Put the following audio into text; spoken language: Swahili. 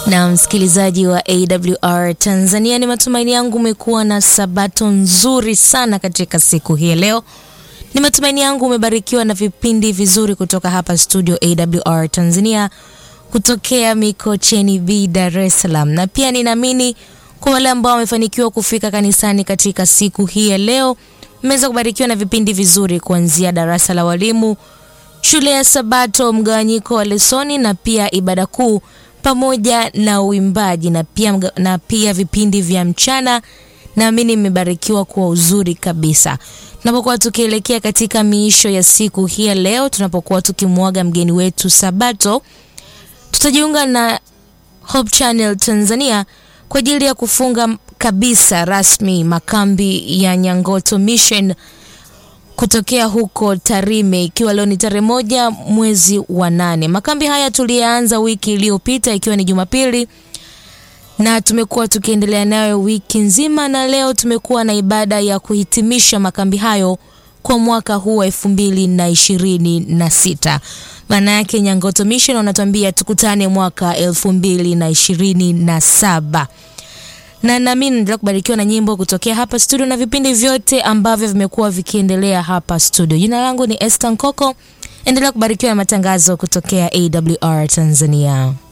Na msikilizaji wa AWR Tanzania, ni matumaini yangu umekuwa na sabato nzuri sana katika siku hii leo. Ni matumaini yangu umebarikiwa na vipindi vizuri kutoka hapa studio AWR Tanzania kutokea Mikocheni B, Dar es Salaam, na pia ninaamini kwa wale ambao wamefanikiwa kufika kanisani katika siku hii ya leo, mmeweza kubarikiwa na vipindi vizuri kuanzia darasa la walimu, shule ya Sabato, mgawanyiko wa lesoni na pia ibada kuu pamoja na uimbaji na pia, na pia vipindi vya mchana. Naamini mmebarikiwa kwa uzuri kabisa. Tunapokuwa tukielekea katika miisho ya siku hii ya leo, tunapokuwa tukimwaga mgeni wetu Sabato, tutajiunga na Hope Channel Tanzania kwa ajili ya kufunga kabisa rasmi makambi ya Nyangoto Mission kutokea huko Tarime, ikiwa leo ni tarehe moja mwezi wa nane. Makambi haya tuliyaanza wiki iliyopita ikiwa ni Jumapili na tumekuwa tukiendelea nayo wiki nzima, na leo tumekuwa na ibada ya kuhitimisha makambi hayo kwa mwaka huu wa elfu mbili na ishirini na sita. Maana yake Nyangoto Mission wanatuambia tukutane mwaka elfu mbili na ishirini na saba na nami naendelea kubarikiwa na nyimbo kutokea hapa studio na vipindi vyote ambavyo vimekuwa vikiendelea hapa studio. Jina langu ni Esther Nkoko, endelea kubarikiwa na matangazo kutokea AWR Tanzania.